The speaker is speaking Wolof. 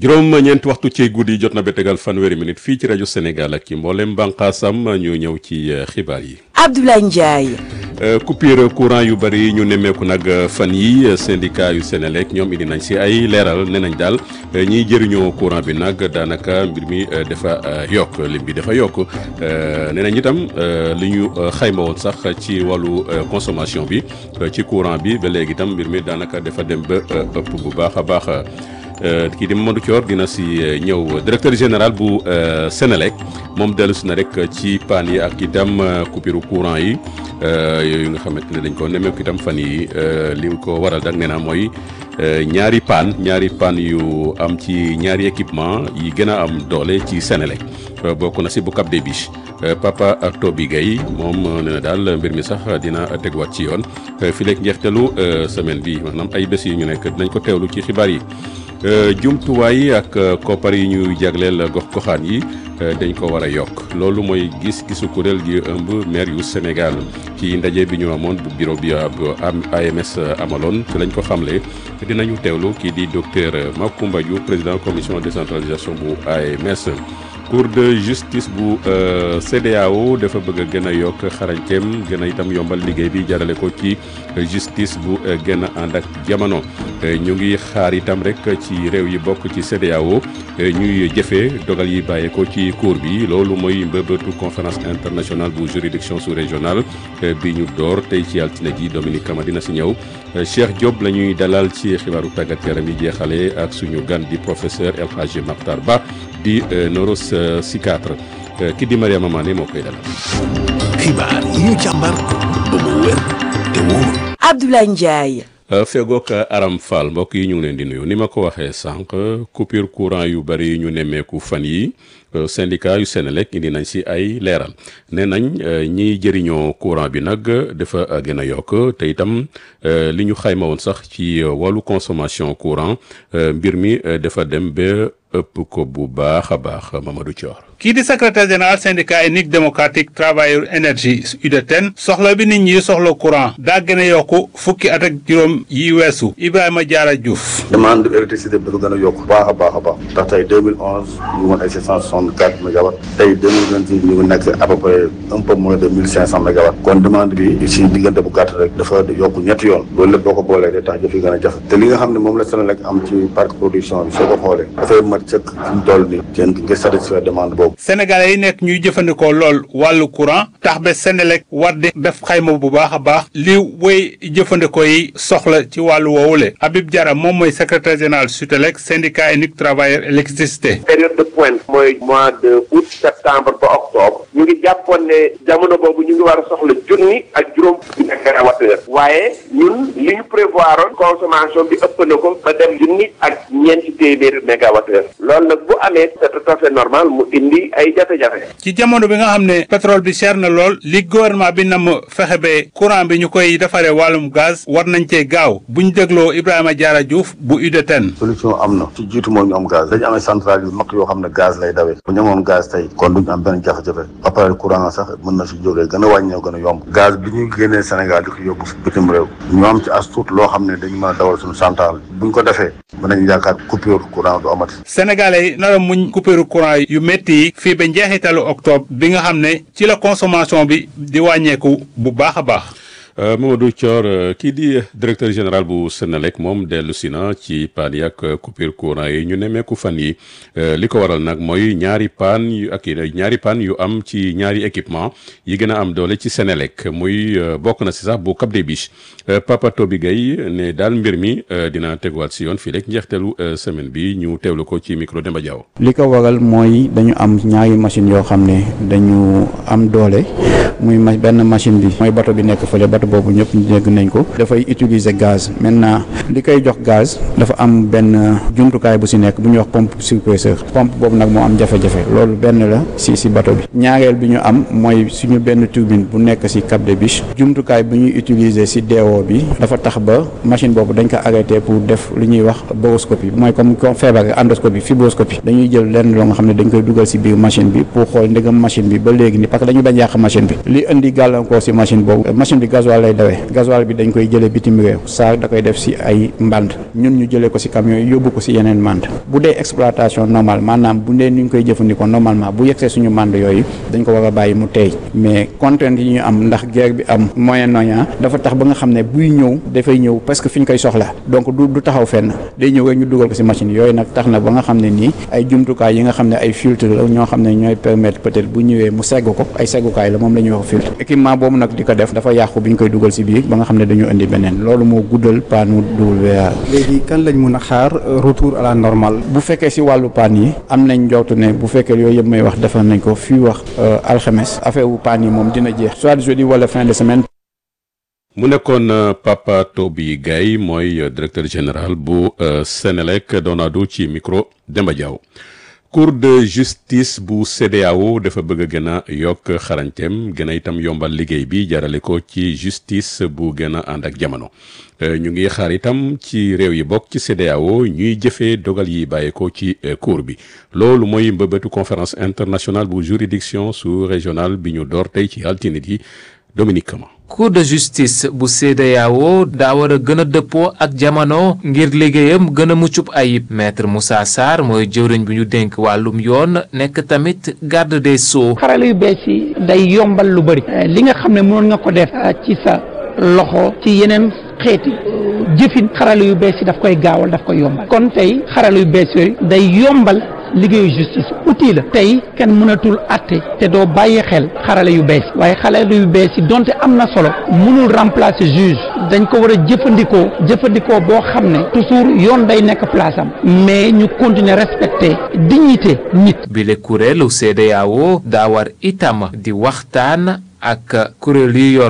juróom ñeenti waxtu ci guddi jot na ba tegal fanweeri minute fii ci rajo Sénégal ak ci mboolem bànqaasam ñu ñëw ci xibaar yi. Abdoulaye Ndiaye. coupure courant yu bëri ñu nemmeeku nag fan yi syndicat yu Sénélec ñoom indi nañ si ay leeral nee nañ daal ñiy jëriñoo courant bi nag daanaka mbir mi dafa yokk lim bi dafa yokk nee nañ itam li ñu xayma woon sax ci wàllu consommation bi ci courant bi ba léegi itam mbir mi daanaka dafa dem ba ëpp bu baax a baax. kii di Mamadou Thior dina si ñëw directeur général bu Sénélec moom dellu si na rek ci paan yi ak itam coupure courant yi yooyu nga xamante ne dañ ko nemmeeku itam fan yi li ko waral dak nee naa mooy ñaari paan ñaari paan yu am ci ñaari équipement yi gën a am doole ci Sénélec bokk na si bu Cap des Biches Papa Toby Gaye moom nee na daal mbir mi sax dina tegwaat ci yoon fi leeg njeextalu semaine bi maanaam ay bés yi ñu nekk dinañ ko teewlu ci xibaar yi jumtuwaay ak koppar yi ñuy jagleel gox goxaan yi dañ ko war a yokk loolu mooy gis-gisu kuréel gi ëmb maire yu Sénégal ci ndaje bi ñu amoon bu bureau bi AMS amaloon ci lañ ko xamle dinañu teewlu kii di docteur Macoumba Diouf président commission décentralisation bu AMS. cour de justice bu CEDEAO dafa bëgg a gën a yokk xarañteem gën a itam yombal liggéey bi jarale ko ci justice bu gën a ànd ak jamono ñu ngi xaar itam rek ci réew yi bokk ci CEDEAO ñuy jëfee dogal yi bàyyeekoo ci cour bi loolu mooy mbëbëtu conférence internationale bu juridiction sous-régionale bi ñu door tey ci altine ji Dominique Kama dina si ñëw Cheikh Diop la ñuy dalal ci xibaaru tàggat yaram yi jeexale ak suñu gan di professeur El Hadji Makhtar Ba di neuropsychiatre ki di Mariama Mané moo koy dalal. xibaar yi ñu càmbar ba mu wér te wóor. Abdoulaye Ndiaye. fegook Aram Fall mbokk yi ñu ngi leen di nuyu ni ma ko waxee sànq coupure courant yu bari ñu nemmeeku fan yi syndicat yu Sénélec indi nañ si ay leeral nee nañ ñiy jëriñoo courant bi nag dafa gën a yokk te itam li ñu xayma woon sax ci wàllu consommation courant mbir mi dafa dem ba ëpp ko bu baax a baax Mamadou Thior. kii di secrétaire général syndicat unique démocratique travailleur énergie UDTN soxla bi nit ñi soxla courant daa gën a yokku fukki at ak juróom yi weesu Ibrahima Diarra Diouf. demande électricité bi dafa gën a yokk baax a baax a baax ndax tey 2011 ñu ngi ay 764 mégawatts tey 2026 ñu ngi nekk à peu près un peu moins de 1500 mégawatts kon demande bi si diggante bu gàtt rek dafa yokk ñetti yoon loolu lépp boo ko boolee day tax jëf yi gën a jafe te li nga xam ne moom la Sénélec am ci parc production bi soo ko xoolee dafay mat sëkk fi mu toll nii kenn nga satisfaire demande boobu sénégalais yi nekk ñuy jëfandikoo lool wàllu courant tax ba Sénélec war di def xayma bu baax a baax li woy jëfandikoo yi soxla ci wàllu woowule Habib Diarra moom mooy secrétaire général SUTELEC syndicat unique travailleur électricité période de pointe mooy mois de août septembre ba octobre ñu ngi jàppoon ne jamono boobu ñu ngi war a soxla junni ak juróom fukki mégawattheure waaye ñun li ñu prévoiroon consommation bi ëpp na ko ba dem junni ak ñeenti téeméeri mégawattheure loolu nag bu amee c'est tout à fait normal mu indi ay jafe-jafe ci jamono bi nga xam ne pétrole bi cher na lool li gouvernement bi nam fexe ba courant bi ñu koy defaree wàllum gaz war nañ cee gaaw bu ñu dégloo Ibrahima Diarra Diouf bu UDTN. solution am na ci jiitu moo ñu am gaz dañu amee centrale yu mag yoo xam ne gaz lay dawee bu ñu amoon gaz tey kon duñu am benn jafe-jafe ba pare courant sax mën na si jógee gën a wàññeeku gën a yomb gaz bi ñuy génnee Sénégal di ko yóbbu bitim réew ñu am ci as tuut loo xam ne dañu mën a dawal suñu centrale bu ñu ko defee mën nañu yaakaar coupure courant du amati sénégalais yi nar a muñ coupure courant yu métti yi fii ba njeexitalu octobre bi nga xam ne ci la consommation bi di wàññeeku bu baax a baax Mamadou Thior kii di directeur général bu Sénélec moom dellu si na ci paan yi ak coupure courant yi ñu nemmeeku fan yi li ko waral nag mooy ñaari paan yu ak ñaari paan yu am ci ñaari équipement yi gën a am doole ci Sénélec muy bokk na si sax bu Cap des Biches Papa Toby Gaye ne daal mbir mi dina teguwaat si yoon fii rek njeexteelu semaine bi ñu teewlu ko ci micro Demba Diaw. li ko waral mooy dañu am ñaari machine yoo xam ne dañu am doole muy benn machine bi mooy bato bi nekk fële bato boobu ñëpp dégg nañ ko dafay utiliser gaz maintenant li koy jox gaz dafa am benn jumtukaay bu si nekk bu ñuy wax pompe surpresseur pompe boobu nag moo am jafe-jafe loolu benn la si si bato bi ñaareel bi ñu am mooy suñu benn turbine bu nekk si Cap des Biches jumtukaay bu ñuy utiliser si DO bi dafa tax ba machine boobu dañ ko arrêté pour def lu ñuy wax boroscopie mooy comme comme feebar endoscopie fibroscopie dañuy jël lenn loo nga xam ne dañ koy dugal si biir machine bi pour xool ndegam machine bi ba léegi ni parce que dañu bañ yàq machine bi li indi gàllankoor si machine boobu machine bi gasoil gasoil lay dawee gasoil bi dañ koy jëlee bitim réew saa da koy def si ay mbànd ñun ñu jëlee ko si camion yi yóbbu ko si yeneen mbànd bu dee exploitation normale maanaam bu dee ni ñu koy jëfandikoo normalement bu yegsee suñu mbànd yooyu dañ ko war a bàyyi mu teey mais contrainte yi ñu am ndax guerre bi am Moyen-Orient dafa tax ba nga xam ne buy ñëw dafay ñëw parce que fi ñu koy soxla donc du du taxaw fenn day ñëw rek ñu dugal ko si machine yooyu nag tax na ba nga xam ne nii ay jumtukaay yi nga xam ne ay filtre la ñoo xam ne ñooy permettre peut-être bu ñëwee mu segg ko ay seggukaay la moom la ñuy wax filtre équipement boobu nag di ko def dafa yàqu bi ñu koy dugal si biir ba nga xam ne dañu indi beneen loolu moo guddal paanu WA. léegi kan lañ mun a xaar retour à la normale. bu fekkee si wàllu paan yi am nañ njortu ne bu fekkee yooyu yëpp may wax defar nañ ko fii wax alxames affaire wu paan yi moom dina jeex soit jeudi wala fin de semaine. mu nekkoon Papa Toby Gaye mooy directeur général bu Sénélec doon addu ci micro Demba Diaw cour de justice bu CEDEAO dafa bëgg a gën a yokk xarañteem gën a itam yombal liggéey bi jarale ko ci justice bu gën a ànd ak jamono ñu ngi xaar itam ci réew yi bokk ci CEDEAO ñuy jëfee dogal yi bàyyeekoo ci cour bi loolu mooy mbëbëtu conférence internationale bu juridiction sous régionale bi ñu door tey ci altine yi Dominique Kama cour de justice bu CEDEAO daa war a gën a dëppoo ak jamono ngir liggéeyam gën a muccub ayib maître Moussa Sarr mooy jëwriñ bi ñu dénk wàllum yoon nekk tamit garde des sceaux. xarala yu bees yi day yombal lu bëri. li nga xam ne mënoon nga ko def ci sa loxo ci yeneen xeeti jëfin xarala yu bees yi daf koy gaawal daf koy yombal kon tey xarala yu bees yooyu day yombal. liggéeyu justice outil la tey kenn mënatul atte te doo bàyyi xel xarala yu bees waaye xarala yu bees yi donte am na solo mënul remplacer juge dañ ko war a jëfandikoo jëfandikoo boo xam ne toujours yoon day nekk place am mais ñu continuer respecter dignité nit. bile kuréelu CEDEAO daa war itam di waxtaan ak kuréel yi yor